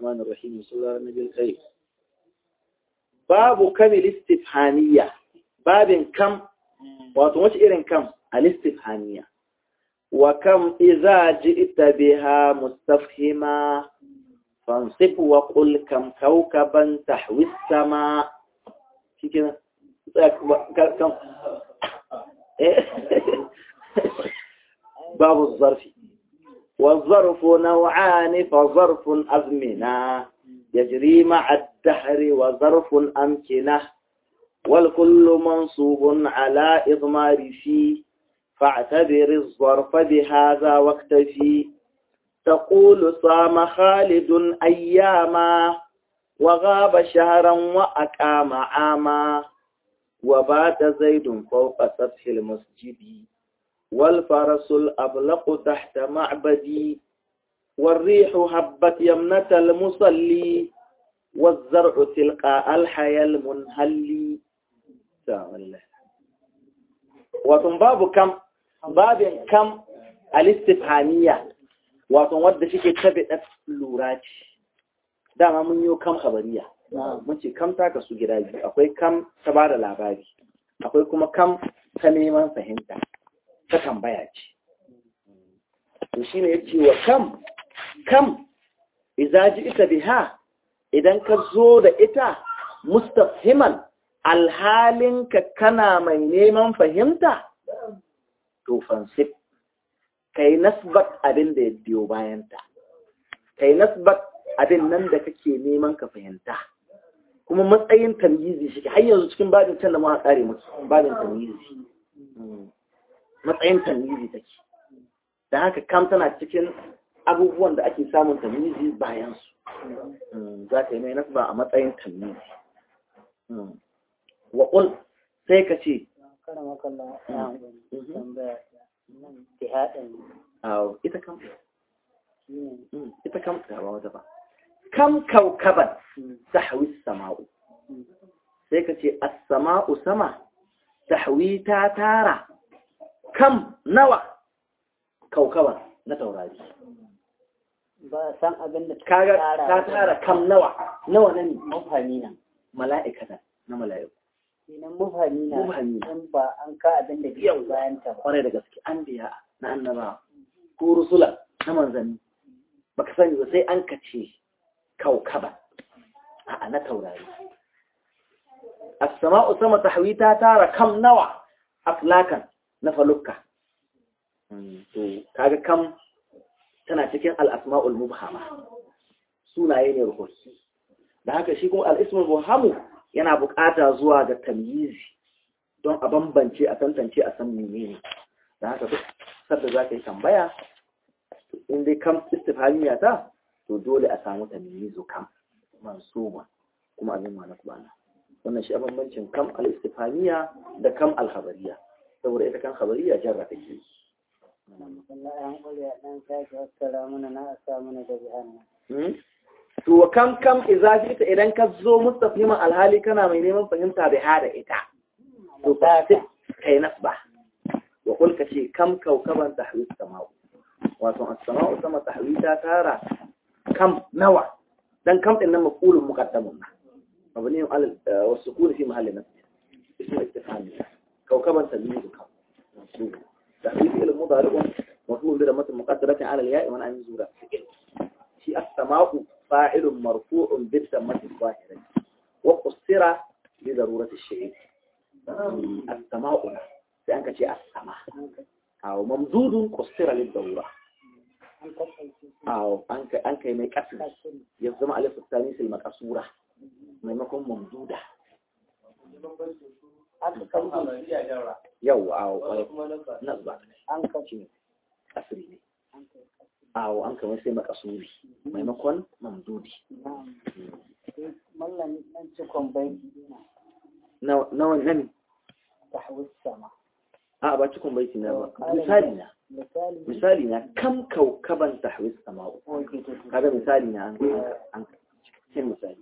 الرحمن الرحيم بسم الله النبي الكريم باب كم الاستفهامية باب كم واتوش إيرن كم الاستفهامية وكم إذا جئت بها مستفهما فانصب وقل كم كوكبا تحوي السماء في كده كم باب الظرف والظرف نوعان فظرف أزمنة يجري مع الدهر وظرف أمكنة والكل منصوب على إضمار فيه فاعتبر الظرف بهذا واكتفي تقول صام خالد أياما وغاب شهرا وأقام عاما وبات زيد فوق سطح المسجد والفرس الأبلق تحت معبدي والريح هبت يمنة المصلي والزرع تلقاء الحياة المنهلي وتن باب كم باب كم الاستفهامية وتن ود شيء تبع لورات dama mun yi kam khabariya mun ce kam ta kasu gida biyu akwai kam ta ba da labari akwai kuma kam ta neman fahimta ta tambaya ce to shine yace wa kam kam idza ita biha idan ka zo da ita mustafhiman alhalin ka kana mai neman fahimta to fansib kai nasbat abin da ya biyo bayanta kai nasbat abin nan da kake neman ka fahimta kuma matsayin tamyizi shi har yanzu cikin babin can da muka kare musu babin tamyizi matsayin tamyizi take da haka kam tana cikin abubuwan da ake samun tamyizi bayan su za ka yi mai nasba a matsayin tamyizi wa qul sai ka ce ita kam ita kam ba wata ba kam kaukaban tahwi sama'u sai ka ce as-sama'u sama tahwi ta tara kam nawa kaukaban na taurari ba san abin da kaga ta tara kam nawa nawa ne mufhami na mala'ikatan na mala'iku kenan mufhami na Mufhami. in ba an ka abin da ke bayan ta ba kwarai da gaske an biya na annaba ko rusula na manzanni baka sani ba sai an kace kaukaba a na taurari as-sama'u sama tahwi ta tara kam nawa aflakan na falukka to kaga kam tana cikin al-asma'ul mubhama sunaye ne ruhusi da haka shi kuma al-ismul mubhamu yana bukata zuwa ga tamyizi don a bambance a tantance a san menene da haka duk sadda za ka yi tambaya in dai kam istifhamiya ta to dole a samu tamyizu kam mansuba kuma abin ma na kubana wannan shi a bambancin kam al-istifhamiya da kam al-khabariya saboda ita kan khabariya jarra take yi Allah ya hankali a ɗan sake waskara mana na a sa mana da bihanna Hmm? to wa kam kam idza ita idan ka zo mustafiman alhali kana mai neman fahimta bai hada ita to fa sai kai nasba wa kul ka ce kam kaukaban tahwis sama'u wato as-sama'u sama tahwi ta tara kam nawa dan kam din nan maqulun muqaddamun na mabni al wa sukun fi mahalli nasb ismu istifham kaukaban tamyiz kam mansub tahwi fi'l mudari maf'ul bi dhammatin muqaddaratin ala al-ya'i wa an yuzura fi'l shi as-sama'u fa'ilun marfu'un bi dhammati zahirati wa qusira li darurati ash-shay as-sama'u sai an kace as-sama aw mamdudun qusira li darura an kasance aw an kai an kai mai kasri ya zama alif tsani sai makasura maimakon mamduda aka kasance yau aw nasba an kasance kasri ne an kasance aw an kai sai makasuri maimakon mamdudi na'am sai mallan dan cikon baiti na na nawa nan tahwis sama a ba cikin baiti na ba misali na misali misali na kam kaukaban tahwis sama'u oke to to kaga misali na an an cikin misali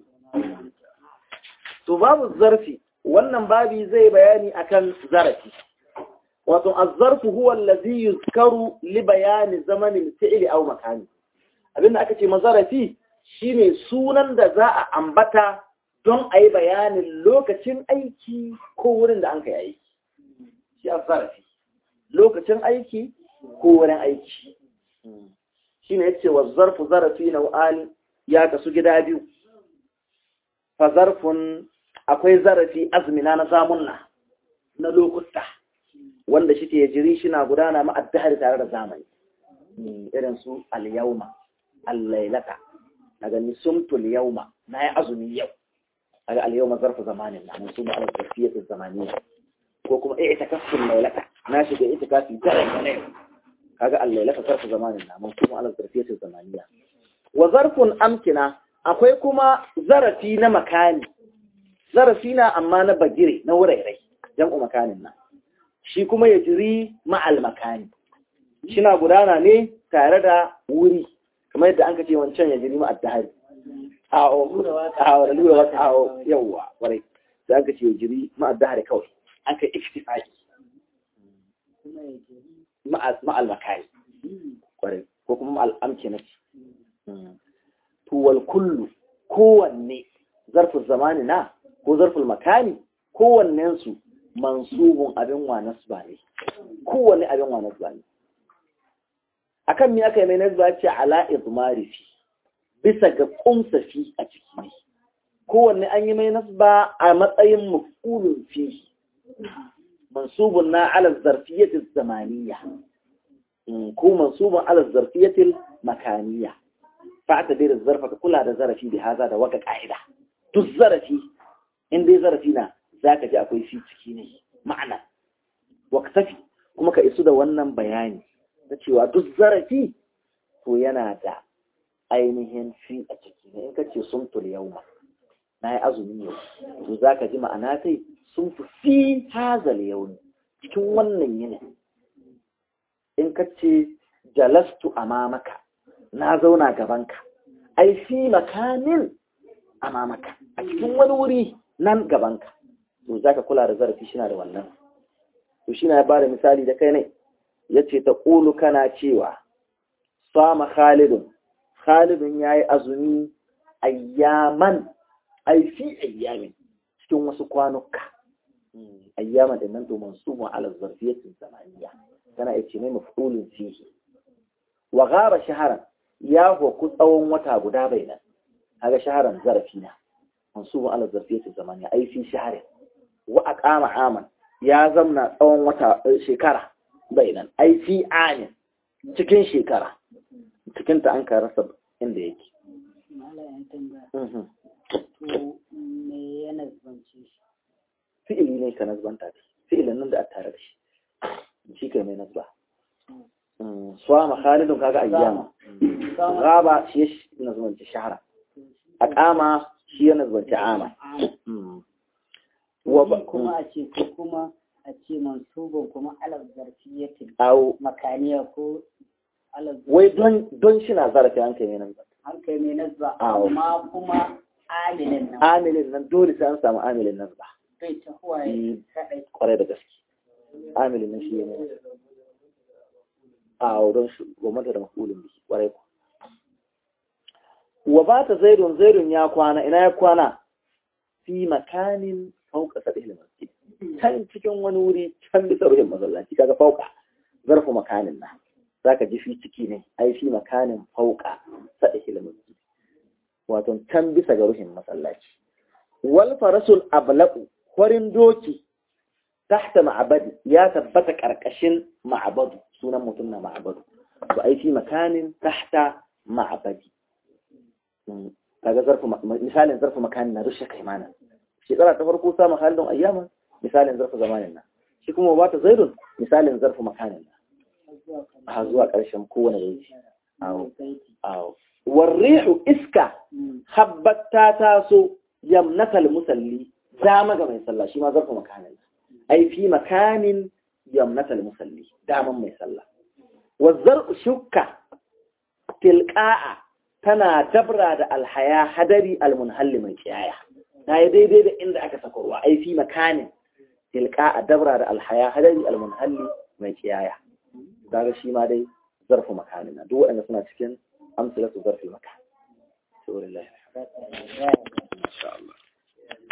to babu zarfi wannan babi zai bayani akan zarafi wato az-zarfu huwa allazi yuzkaru li bayani zamanin fi'li aw makani abinda aka ce mazarafi shine sunan da za a ambata don a yi bayanin lokacin aiki ko wurin da an kai aiki shi a zarafi lokacin aiki ko wurin aiki shi ne ya ce wa zarfu zarafi na wa'ani ya kasu gida biyu fa zarfin akwai zarafi azmina na zamunna na lokuta wanda shi ke jiri shi na gudana ma'addahar tare da zamani irin su al-yauma al-lailata na gani sumtul yauma na yi azumi yau kaga al-yawma zarfu zamanin na mun suma al-zarfiyyat az-zamaniyya ko kuma i'tikaful lailata na shiga i'tikafi daren ne kaga al-lailata zarfu zamanin na mun suma al-zarfiyyat az-zamaniyya wa zarfun amkina akwai kuma zarafi na makani zarafi na amma na bagire na wurairai jam'u makanin nan shi kuma ya jiri ma'al makani shina gudana ne tare da wuri kamar yadda an ka ce wancan ya jiri ma'ad dahari awo awo da lura wata awo yawwa warai da an ka ce ya jiri ma'ad dahari kawai an ka iktifaki ma'al makani warai ko kuma ma'al amkinati tuwal kullu kowanne zarfin zamani na ko zarfin makani kowannensu mansubun abin wa nasba ne kowanne abin wa nasba ne akan me aka yi mai nasba ce ala izmari fi bisa ga kumsa fi a ciki ne kowanne an yi mai nasba a matsayin mafulun fi mansubun na ala zarfiyatil zamaniya ko mansubun ala zarfiyatil makaniya فاعتبر الظرف كلها ده ظرفي بهذا ده وقع قاعده duk zarafi in dai zarafi na zaka ji akwai fi ciki ne ma'ana waqtafi kuma ka isu da wannan bayani na cewa duk zarafi to yana da ainihin fi a ciki ne in kace sumtul yawma nayi azumi yau to zaka ji ma'ana sai sumtu fi hazal yawm cikin wannan yini in kace jalastu amamaka na zauna gabanka ai fi makanin amamaka a cikin wani wuri nan gabanka to zaka kula da zarafi shi na da wannan to shi na ya bada misali da kai ne yace ta qulu kana cewa sama khalidun khalidun yayi azumi ayyaman ai fi ayyamin cikin wasu kwanuka ayyaman din nan to mansubun ala zarfiyatin zamaniya kana yace ne maf'ulun fihi wa ghaba shaharan ya hoku tsawon wata guda bai nan haga shaharan zarafi na mansubun ala zarfiyati zamani ai fi shaharin wa aqama aman ya zamna tsawon wata shekara bai nan ai fi amin cikin shekara cikin ta an rasa inda yake to me ya nazbance shi fi'ili ne ka nazbanta da fi'ilin nan da a tare da shi shi kai mai nazba swama khalidun kaga ayyama gaba shi ya nazbanci shahara aqama shi ya nazbanci ama wa kuma a ce ko kuma a ce mansubun kuma alal zarfiyatin au makaniya ko alal wai don don shi na zarafi an kai mai nazba an kai mai nazba Awo. amma kuma amilin nan amilin nan dole sai an samu amilin nazba bai ta huwaye kadai kwarai da gaske amilin nan shi ne a don shi gwamnati da makulin biki kwarai ku wa ba ta zaidun zaidun ya kwana ina ya kwana fi makanin fauka sadihil masjid can cikin wani wuri can bisa ruhin masallaci kaga fauka zarfu makanin na zaka ji fi ciki ne ai fi makanin fauka sadihil masjid wato can bisa ga ruhin masallaci wal farasul ablaqu kwarin doki tahta ma'abadi ya tabbata karkashin ma'abadu sunan mutum na ma'abadu ba ai fi makanin tahta ma'abadi kaga zarfu misalin zarfu makanin na rushe kai mana shekara ta farko sa mahalin ayyama misalin zarfu zamanin nan shi kuma ba ta zaidun misalin zarfu makanin nan a zuwa ƙarshen kowane yanki awo awo warrihu iska habbat ta taso yamnatal musalli dama ga mai sallah shi ma zarfu makanin ai fi makanin yamnatal musalli daman mai sallah wazzar shukka tilqa'a tana dabra da alhaya hadari almunhalli mai kiyaya ta yi daidai da inda aka saka ruwa ai fi makanin tilqa'a dabra da alhaya hadari almunhalli mai kiyaya kaga shi ma dai zarfu makanin duk waɗanda suna cikin amsalatu zarfi makan Saboda Allah. Alhamdulillah.